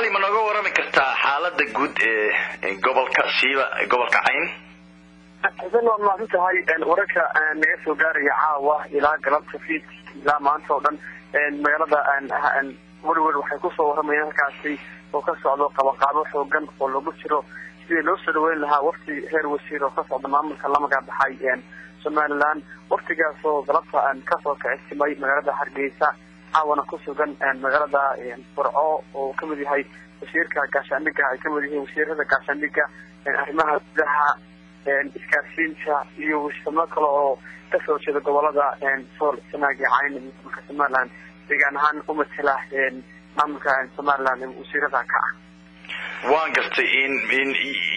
cali ma nooga warrami kartaa xaalada guud ee gobolka siiba gobolka cayn xuseen waad mahadsan tahay wararka naga soo gaaraya caawa ilaa galabta fiid ilaa maanta oo dhan magaalada werwer waxay kusoo warramayaan halkaasi oo ka socdo qabaqaabo xoogan oo lagu jiro sidii loo soo dhaweyn lahaa wafti heer wasiir oo ka socda maamulka la magacbaxay somaliland waftigaas oo galabta kasoo kicisimay magaalada hargeysa caawana ku sugan magaalada burco oo kamid yahay wasiirka gaashaandhiga ay kamid yihiin wasiirada gaashaandhiga arrimaha gudaha isgaarsiinta iyo wisamo kale oo kasoo jeeda gobolada sool sanaagi cayn maamulka somaliland deegaan ahaan u matela maamulka somaliland wasiirada ka ah waan gartay in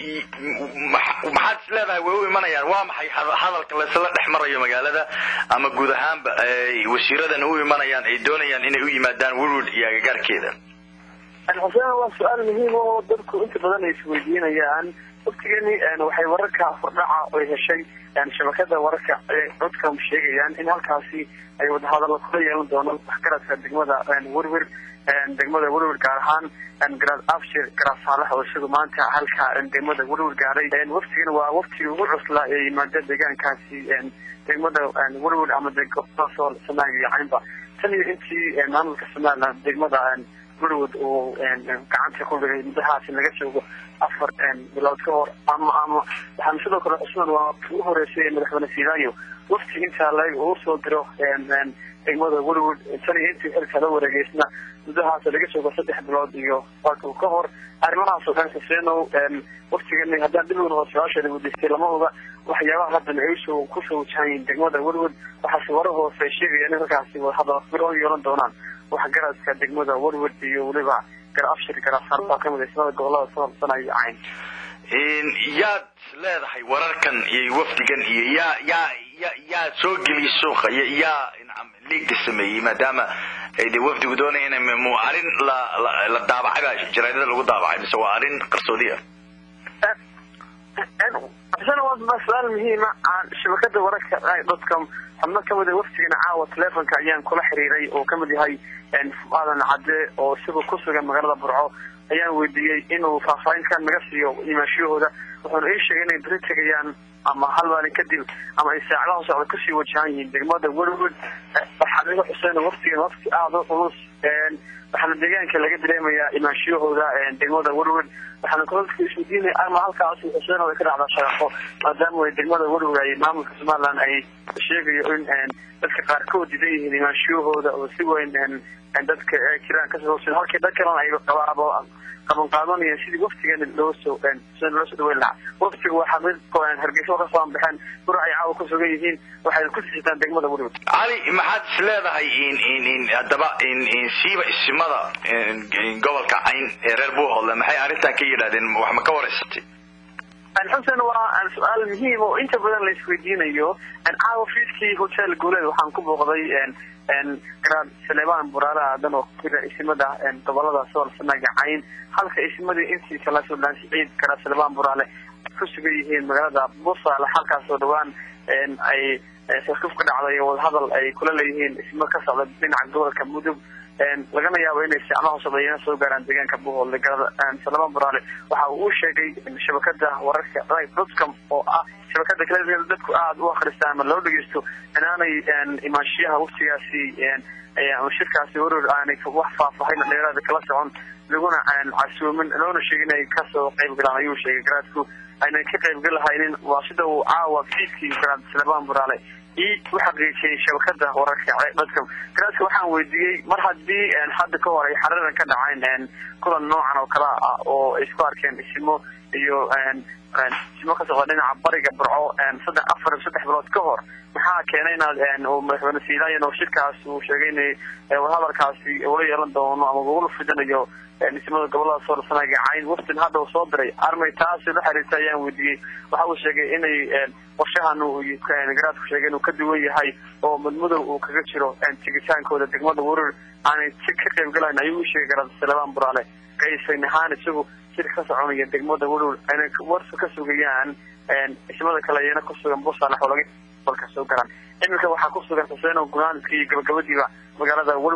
maxaad is leedahay way u imanayaan waa maxay hadalka laysla dhex marayo magaalada ama guud ahaanba wasiiradan u imanayaan ay doonayaan inay u yimaadaan werward iyo agagaarkeeda xuseen waa su-aal muhiim oo dadku inta badan ay isweydiinayaan waftigani waxay wararka furdhaca oy heshay shabakada wararka codka sheegayaan in halkaasi ay wadahadallo kula yeelan doonaan waxgaradka degmada werwer degmada werwer gaar ahaan garaad afshir garaad saalax oo isagu maanta halka degmada werwer gaaray waftigan waa waftiga ugu cuslaa ee yimaada deegaankaasi degmada werwer ama sool sanaag iyo caynba tan iyo intii maamulka somaliland degmada werwood uu gacanta ku dhigay muddahaasi laga joogo afar bilood ka hor ama ama waxaana sidoo kale cusman waa ugu horeysay madaxweyne sidayo wafti intaa lag uu soo diro degmada werwood tan iyo intii xilka la wareegeysna muddahaas laga joogo saddex bilood iyo waatu ka hor arrimahaas oo dhan xuseenow waftigani haddaan dib uga su-aasheeda weydiistay lama oga waxyaabaha haddan ay usoo kusoo wajahan yihiin degmada werwood waxaase wara hoose ay sheegayaan in halkaasi wadahadal bir yeelan doonaan waxgaradka degmada werwood iyo weliba gar afshir garaasar baa kamid ismada gobolada soo habsanayo cayn yaad leedahay wararkan iyo wafdigan iyo yaa yaa ya yaa soo geliyay suuqa yaa liigda sameeyey maadaama ay de wafdigu doonaya in mu arrin la la daabacay baa jaraadada lagu daabacay mise waa arrin qarsoodi ah waa su-aal muhiima shabakada wararka dadka xubno kamid a waftigana caawa telefonka ayaan kula xiriiray oo kamid yahay aadan cadde oo isagoo kusugan magaalada burco ayaan weydiiyey inuu faahfaahinkan naga siiyo imaashiyahooda wuxuuna ii sheegay inay beri tegayaan ama hal maalin kadib ama ay saacadaha socda kusii wajahan yihiin degmada werwood waxaa iga xuseen waftigan wafti aada u culus waxaana deegaanka laga dareemayaa imaanshiyahooda degmada werwood waxaana kolalka isweydiinaya ama halkaas xuseen ay ka dhacdaa shaqaqo maadaama degmada werwood ay maamulka somaliland ay sheegayo in dadka qaarkood didan yihiin imaanshiyahooda oo si weyn dadka jiraan kasoo halkii dad kalena ay qabaabo qaban qaadanayeen sidii waftigan loosoo loo soo dhaweyn lahaa waftiga waxaa mid hargeysa kasoo anbaxeen bur ay caawa ku sugan yihiin waxayna ku sixitaan degmada werwood cali maxaad is leedahay in in in haddaba in in siiba isimada gobolka cayn ee reer buuhoodle maxay arrintan ka yidhahdeen wax ma ka wareysatay xuseen waa su-aal muhiim oo inta badan la isweydiinayo caawa fiidkii hotel guuleed waxaan ku booqday garaad saleebaan buraale aadan oo kujira isimada gobolada sool sanaaga cayn halka isimadii intii kala suldaan siciid garaad saleebaan buraale ku sugan yihiin magaalada busaale halkaas oo dhawaan ay sarkuf ka dhacday oo wadahadal ay kula leeyihiin ismo ka socda dhinaca gobolka mudug lagana yaabo inay sicmaha sobeeyana soo gaaraan deegaanka buuhoodle salebaan buraale waxa uu u sheegay shabakada wararka dotcom oo ah shabakada kale dadku aada u akristaan ama loo dhegeysto inaanay imaanshiyaha waftigaasi shirkaasi waror aanay wax faahfaahin dheeraada kala socon laguna casuumin loona sheegin inay kasoo qayb galaan ayuu sheegay garaadku aynan ka qayb galahaynin waa sida uu caawa fiidkii garaad salebaan buraale i u xaqiijiyay shabakada wararka dadka garaadka waxaan weydiiyey mar haddii hadda ka hor ay xararan ka dhaceen kulan noocan oo kale ah oo ay isku arkeen isimo iyo isimo ka socda dhinaca bariga burco saddex afar saddex bilood ka hor maxaa keenay inaad madaxweyne siilaayan oo shirkaas uu sheegay in wadahadalkaasi ula yeelan doono ama ugula fidinayo dhismada gobolada soolsanaaga cayn waftin hadda uu soo diray armay taasi la xiriirta ayaan weydiiyey waxa uu sheegay inay qorshahan garaadku sheegay inuu ka duwan yahay oo madmadow uu kaga jiro tigitaankooda degmada werur aanay si ka qayb galayn ayuu u sheegay garaad salebaan buraale qaysan ahaan isagu shir ka soconaya degmada werur ayna warsa ka sugayaan dhismada kale iyana kusugan busaalex oo laga balka soo galaan iminka waxaa kusugan xuseen oo gunaanka iyo gabagabadiiba magaalada werwood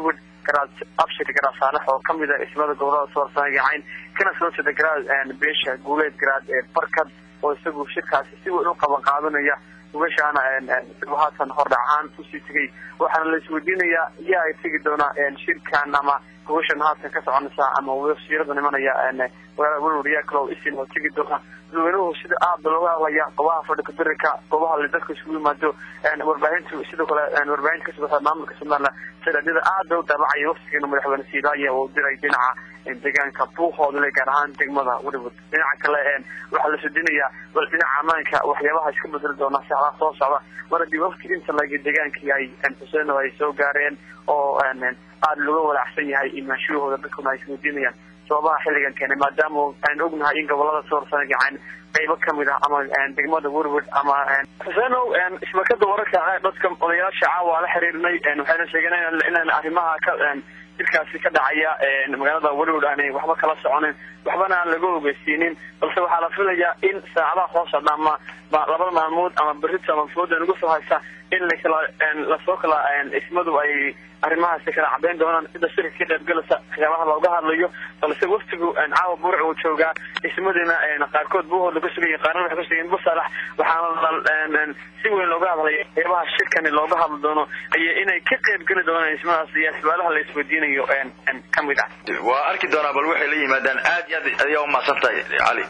garaad abshir garaad saalex oo kamid a ismada gobolada soorsanaaga cayn kana soo jeeda garaad beesha guuleed garaad barkad oo isagu shirkaasi si weyn u qaban qaadanaya ugashaana haatan hordhac ahaan usii tegay waxaana la isweydiinayaa yaa ay tegi doonaa shirkan ama ugashan haatan ka soconaysa ama wasiirada nimanaya magaalada welwariyaa kale oo isin oo tegi doona dadweynuhu sida aada looga hadlaya goobaha fadhika birika goobaha la dadka isugu yimaado warbaahintu sidoo kale warbaahinta ka socota maamulka somaliland sadadyada aada u daabacaya waftigeena madaxweyne siidaaye oo diray dhinaca deegaanka buuhoodle gaar ahaan degmada welwood dhinaca kale waxaa la sudinayaa bal dhinaca ammaanka waxyaabaha iska bedeli doona saacadaha soo socda mar haddii wafti inta lagi deegaankii ay xuseen ay soo gaareen oo aada looga walaacsan yahay imaanshiyahooda dadkuna ay isweydiinayaan sababaha xilligan keenay maadaama aan ognahay in gobolada soorsanagacan qaybo kamid ah ama degmada werwod ama xuseenow shbakada wararka dadka odayaasha caawa la xiriirnay waxayna sheegeen inaan arrimaha ka jirkaasi ka dhacaya magaalada welwood aanay waxba kala soconin waxbana aan laga ogeysiinin balse waxaa la filayaa in saacadaha soo socda ama labada maalmood ama berito ama fooda nagu soo haysa in lakala lasoo kala ismadu ay arrimahaasi kala cadeyn doonaan sida shirka ka qaybgalasa waxyaabaha looga hadlayo balse waftigu caawa buurc uu joogaa ismadiina qaarkood buuhooda ku sugan qaarna waxay kusugayin busalax waxaana si weyn looga hadlaya waxyaabaha shirkani looga hadli doono iyo inay ka qaybgeli doonaan ismadaas iyo su-aalaha la isweydiinayo kamid ah waa arki doonaa bal waxay la yimaadaan aad iyo aad ayaa umahadsan tahay cali